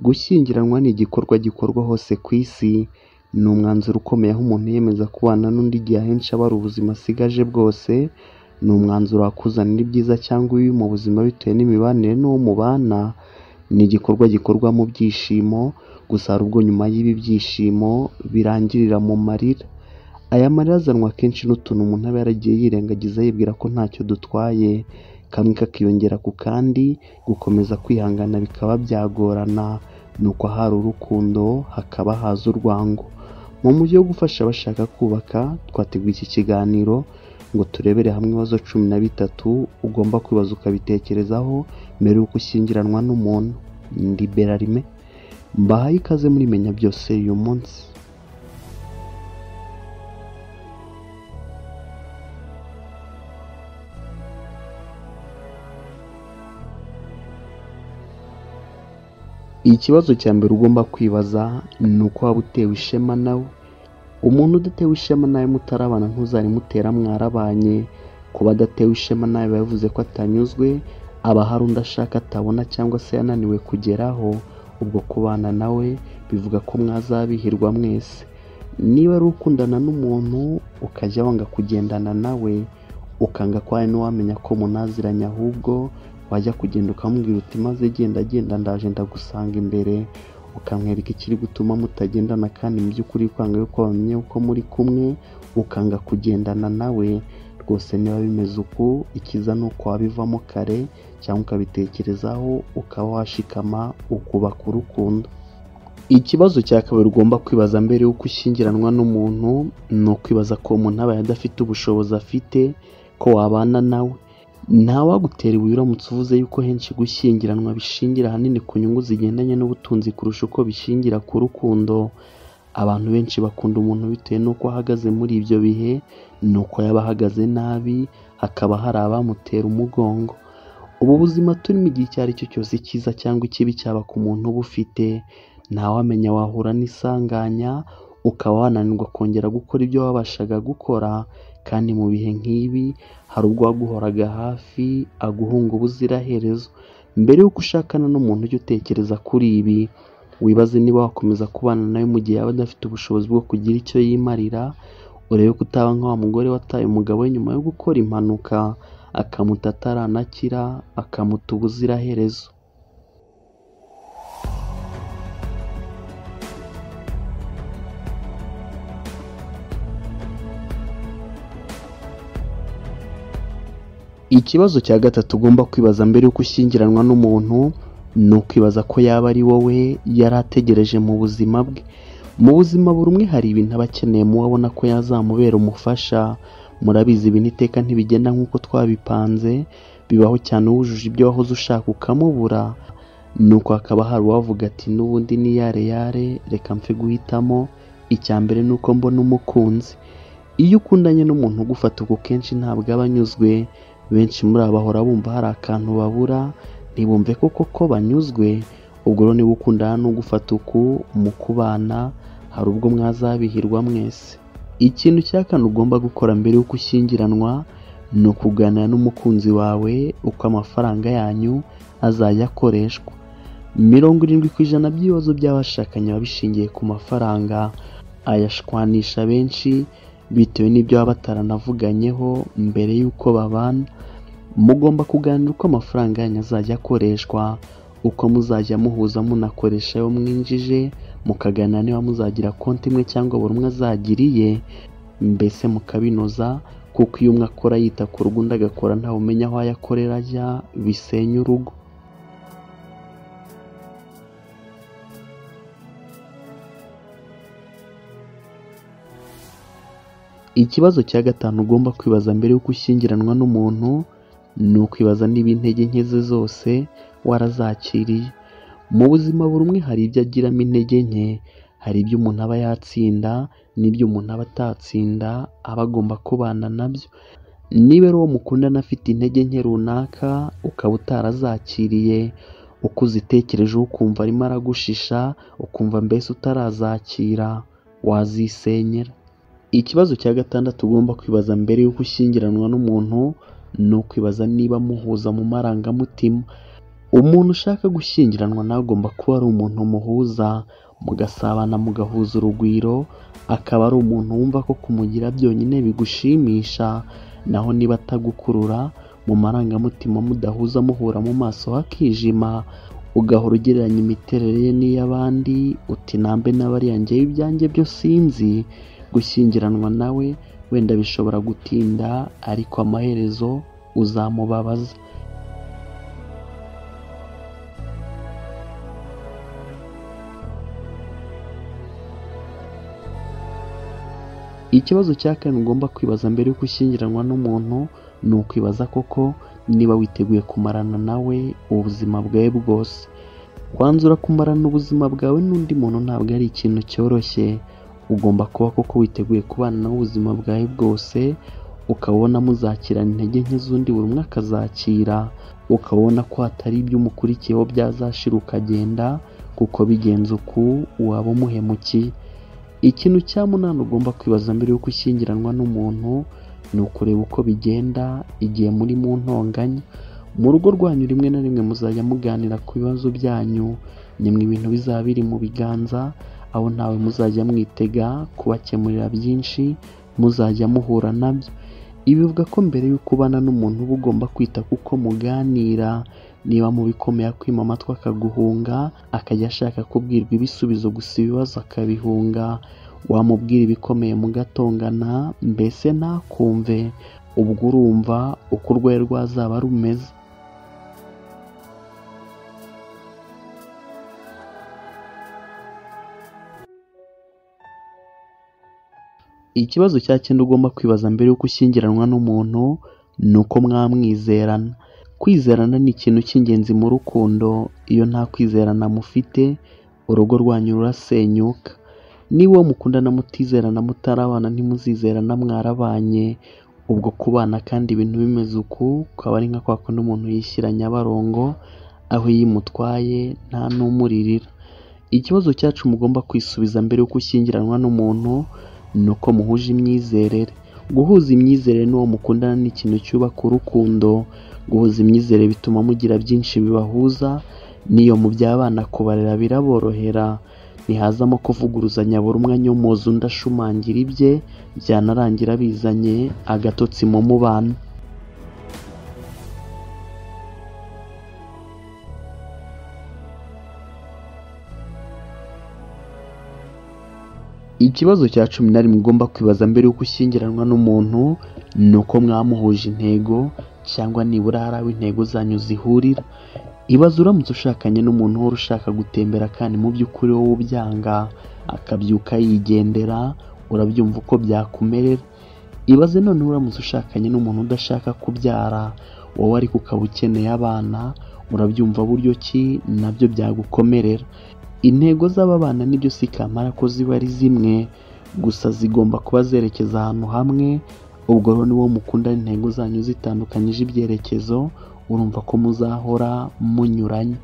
Gushyingiranwa ni igikorwa gikorwa hose ku isi, ni umwanzuro ukomeye aho umuntu yiyemeza kubana n'undi igihe ahenshi aba ari ubuzima asigaje bwose, ni umwanzuro wakuzanira ibyiza cyangwa ibibi mu buzima bitewe n'imibanire n'uwo mubana, ni igikorwa gikorwa mu byishimo, gusa hari ubwo nyuma y'ibi byishimo birangirira mu marira, aya marira azanwa akenshi n'utuntu umuntu aba yaragiye yirengagiza yibwira ko ntacyo dutwaye, kamwe kakiyongera ku kandi, gukomeza kwihangana bikaba byagorana, ni uko ahari urukundo hakaba haza urwango, mu buryo bwo gufasha abashaka kubaka twateguye iki kiganiro ngo turebere hamwe ibibazo cumi na bitatu ugomba kwibaza ukabitekerezaho mbere y'uko ushyingiranwa n'umuntu, ndi Berarime mbahaye ikaze muri menya byose uyu munsi. Ikibazo cya mbere ugomba kwibaza ni uko waba utewe ishema nawe, umuntu udatewe ishema nawe mutarabana ntuzari mutera mwarabanye, kuba adatewe ishema nawe biba bivuze ko atanyuzwe, aba hari undi ashaka atabona cyangwa se yananiwe kugeraho, ubwo kubana nawe bivuga ko mwazabihirwa mwese, niba ari ukundana n'umuntu ukajya wanga kugendana nawe, ukanga ko hari n'uwamenya ko munaziranye ahubwo wajya kugenda ukamubwira uti maze genda genda ndaje ndagusanga imbere, ukamwereka ikiri gutuma mutagendana kandi mu by'ukuri kwanga yuko bamenye yuko muri kumwe, ukanga kugendana nawe, rwose niba bimeze uku icyiza ni uko wabivamo kare cyangwa ukabitekerezaho ukaba washikama ukubaka urukundo. Ikibazo cya kabiri ugomba kwibaza mbere y'uko ushyingiranwa n'umuntu, ni ukwibaza ko uwo muntu abaye adafite ubushobozi afite, ko wabana nawe, ntawagutera ibuye uramutse uvuze yuko henshi gushyingiranwa bishingira ahanini ku nyungu zigendanye n'ubutunzi kurusha uko bishingira ku rukundo, abantu benshi bakunda umuntu bitewe n'uko ahagaze muri ibyo bihe, ni uko yaba ahagaze nabi, hakaba hari abamutera umugongo, ubu buzima turimo igihe icyo ari cyo cyose icyiza cyangwa ikibi cyaba ku muntu ubufite, ntawamenya wahura n'isanganya, ukaba wananirwa kongera gukora ibyo wabashaga gukora, kandi mu bihe nk'ibi hari ubwo uwaguhoraga hafi aguhunga ubuziraherezo, mbere y'uko ushakana n'umuntu ujye utekereza kuri ibi, wibaze niba wakomeza kubana nawe mu gihe yaba adafite ubushobozi bwo kugira icyo yimarira, urebe ko utaba nka wa mugore wataye umugabo we nyuma yo gukora impanuka, akamuta ataranakira, akamuta ubuziraherezo. Ikibazo cya gatatu ugomba kwibaza mbere y'uko ushyingiranwa n'umuntu, ni ukwibaza ko yaba ari wowe yari ategereje mu buzima bwe, mu buzima buri umwe hari ibintu aba akeneye mu wo abona ko yazamubera umufasha, murabizi ibintu iteka ntibigenda nk'uko twabipanze, bibaho cyane uwujuje ibyo wahoze ushaka ukamubura, nuko hakaba hari uwavuga ati n'ubundi ni yareyare reka mpfe guhitamo, icya mbere ni uko mbona umukunzi, iyo ukundanye n'umuntu ugufata uko kenshi ntabwo aba anyuzwe, benshi muri aba bahora bumva hari akantu babura, ntibumve ko koko banyuzwe, ubwo rero niba ukundana n'ugufata uku mu kubana, hari ubwo mwazabihirwa mwese. Ikintu cya kane ugomba gukora mbere y'uko ushyingiranwa, ni ukuganira n'umukunzi wawe uko amafaranga yanyu azajya akoreshwa, mirongo irindwi ku ijana by'ibibazo by'abashakanye biba bishingiye ku mafaranga, ayashwanisha benshi bitewe n'ibyo baba bataranavugannyeho mbere y'uko babana, mugomba kuganira uko amafaranga yanyu azajya akoreshwa, uko muzajya muhuza munakoresha ayo mwinjije, mukaganira niba muzagira konti imwe cyangwa buri umwe azagira iye, mbese mukabinoza kuko iyo umwe akora yita ku rugo undi agakora ntawumenya aho ayakorera ajya, bisenya urugo. Ikibazo cya gatanu ugomba kwibaza mbere y'uko ushyingiranwa n'umuntu, ni ukwibaza niba intege nke ze zose warazakiriye, mu buzima buri umwe hari ibyo agiramo intege nke, hari ibyo umuntu aba yatsinda n'ibyo umuntu aba atatsinda, aba agomba kubana nabyo, niba ari uwo mukundana afite intege nke runaka ukaba utarazakiriye, uko uzitekerejeho ukumva arimo aragushisha, ukumva mbese utarazakira wazisenyera. Ikibazo cya gatandatu ugomba kwibaza mbere y'uko ushyingiranwa n'umuntu, ni ukwibaza niba muhuza mu marangamutima, umuntu ushaka gushyingiranwa nawe agomba kuba ari umuntu muhuza mugasabana mugahuza urugwiro akaba ari umuntu wumva ko kumugira byonyine bigushimisha naho niba atagukurura mu marangamutima mudahuza muhura mu maso hakijima ugahora ugereranya imiterere ye n'iy'abandi uti nambe n'abariya njyewe ibyanjye byo sinzi gushyingiranwa nawe wenda bishobora gutinda ariko amaherezo uzamubabaza ikibazo cya kane ugomba kwibaza mbere y'uko ushyingiranwa n'umuntu ni ukwibaza koko niba witeguye kumarana nawe ubuzima bwawe bwose kwanzura kumarana ubuzima bwawe n'undi muntu ntabwo ari ikintu cyoroshye ugomba kuba koko witeguye kubana nawe ubuzima bwawe bwose ukabona muzakirana intege nke z'undi buri umwe akazakira ukabona ko hatari ibyo umukurikiyeho byazashira ukagenda kuko bigenze uku waba umuhemukiye ikintu cya munani ugomba kwibaza mbere y'uko ushyingiranwa n'umuntu ni ukureba uko bigenda igihe muri mu ntonganya mu rugo rwanyu rimwe na rimwe muzajya muganira ku bibazo byanyu nimwe ibintu bizaba biri mu biganza aho ntawe muzajya mwitega kubakemurira byinshi muzajya muhura nabyo ibi bivuga ko mbere y'uko ubana n'umuntu uba ugomba kwita kuko muganira niba mu bikomeye akwima amatwi akaguhunga akajya ashaka kubwirwa ibisubizo gusa ibibazo akabihunga wamubwira ibikomeye mugatongana mbese ntakumve ubwo urumva uko urwaye rwazaba rumeze ikibazo cya cyenda ugomba kwibaza mbere y'uko ushyingiranwa n'umuntu ni uko mwamwizerana kwizerana ni ikintu cy'ingenzi mu rukundo iyo nta kwizerana mufite urugo rwanyu rurasenyuka niba uwo mukundana mutizerana mutarabana ntimuzizerana mwarabanye ubwo kubana kandi ibintu bimeze uku ukaba ari nka kwa kundi umuntu yishyira nyabarongo aho iyo imutwaye nta n'umuririra ikibazo cyacu mugomba kwisubiza mbere y'uko ushyingiranwa n'umuntu ni uko muhuje imyizerere guhuza imyizerere n'uwo mukundana ni ikintu cyubaka urukundo guhuza imyizerere bituma mugira byinshi bibahuza n'iyo mu by'abana kubarera biraborohera ntihazamo kuvuguruzanya buri umwe anyomoza undi ashumangira ibye byanarangira bizanye agatotsi mu mubano ikibazo cya cumi na rimwe ugomba kwibaza mbere y'uko ushyingiranwa n'umuntu ni uko mwamuhuje intego cyangwa nibura hari aho intego zanyu zihurira ibaze uramutse ushakanye n'umuntu uhora ushaka gutembera kandi mu by'ukuri wowe ubyanga akabyuka yigendera urabyumva uko byakumerera ibaze none uramutse ushakanye n'umuntu udashaka kubyara wowe ariko ukaba ukeneye abana urabyumva buryo ki nabyo byagukomerera intego z'ababana nibyo si kamara ko ziba ari zimwe gusa zigomba kuba zerekeza ahantu hamwe ubwo rero niwo mukundana intego zanyu zitandukanyije ibyerekezo urumva ko muzahora munyuranye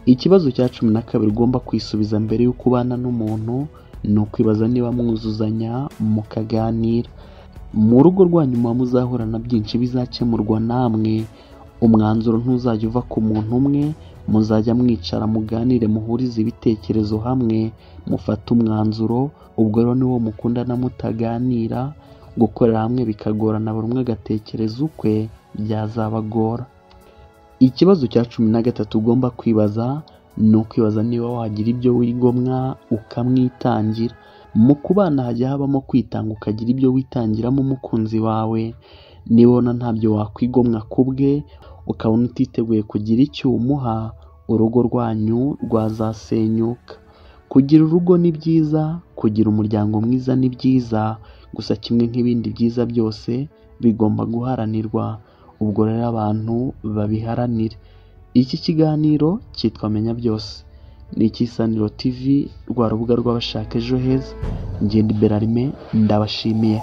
ikibazo cya cumi na kabiri ugomba kwisubiza mbere y'uko ubana n'umuntu ni ukwibaza niba mwuzuzanya mukaganira mu rugo rwanyu muba muzahorana byinshi bizakemurwa namwe umwanzuro ntuzajya uva ku muntu umwe muzajya mwicara muganire muhurize ibitekerezo hamwe mufate umwanzuro ubwo rero niwo mukundana mutaganira gukorera hamwe bikagorana buri umwe agatekereza ukwe byazabagora ikibazo cya cumi na gatatu ugomba kwibaza ni ukwibaza niba wagira ibyo wigomwa ukamwitangira mu kubana hajya habamo kwitanga ukagira ibyo witangiramo umukunzi wawe nibona ntabyo wakwigomwa ku bwe ukabona utiteguye kugira icyo umuha urugo rwanyu rwazasenyuka kugira urugo ni byiza kugira umuryango mwiza ni byiza gusa kimwe nk'ibindi byiza byose bigomba guharanirwa ubwo rero abantu babiharanire iki kiganiro cyitwa menya byose ni icy'isaniro tv rwa rubuga rw'abashaka ejo heza ngende berarime ndabashimiye